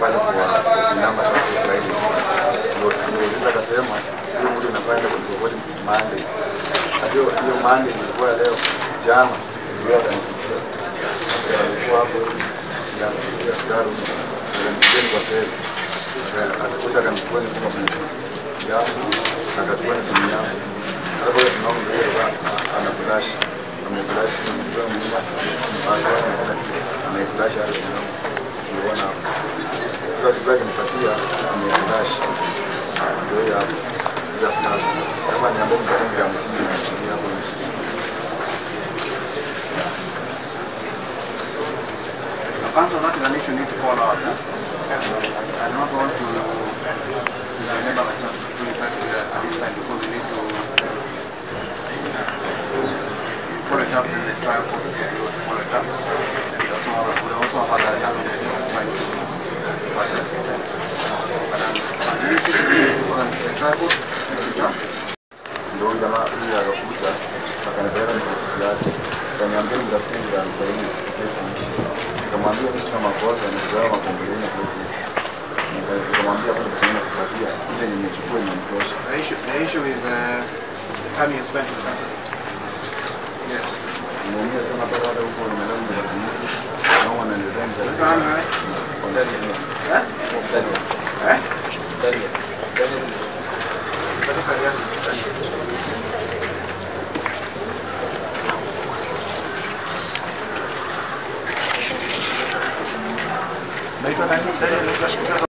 pale kwa namba sasa Israeli sasa ndio ndio akasema huyo mtu anafanya kurekodi Monday sasa hiyo hiyo Monday ilikuwa leo jana ndio akanipigia sasa alikuwa hapo ya ya askari akampigia kwa seli akakuja akanichukua nifunga mtu yangu akachukua na simu yangu hapo ile simu yangu ndio ana flash ameflash ndio mnyuma password na kila kitu ameflash hata simu yangu unaona hapo sasa siku akinipatia ameflash ndio hiyo hapo ndio askari kama niambia mpate gramu 50 na chini hapo nje Council, not an issue need to follow up. Huh? I do not want to, to remember myself really try to do that at this time because we need to follow it up in the trial court should follow it up. And we also have, we also have other avenues to try to address it. But um, the issue should be for the trial court, etc. ndio huyu jamaa huyu akakuja akanipeleka kwenye ofisi yake akaniambia nitafute mia arobaini kesi ishi nikamwambia mimi sina makosa nisiwao makomboleni kwa kesi Nika- nikamwambia kwani pesa kupatia ile nimechukua imemtosha The issue, the issue is uh, the time you spent in custody. Yes. nimeumia sana pale hata huko nimelala nimezunguka nao wananiletea mshahara Nani wewe? kwa ndani ya Eh? Eh? Daniel. Daniel. Better for you. Naitwa nani? Daniel, naitwa Shikaza.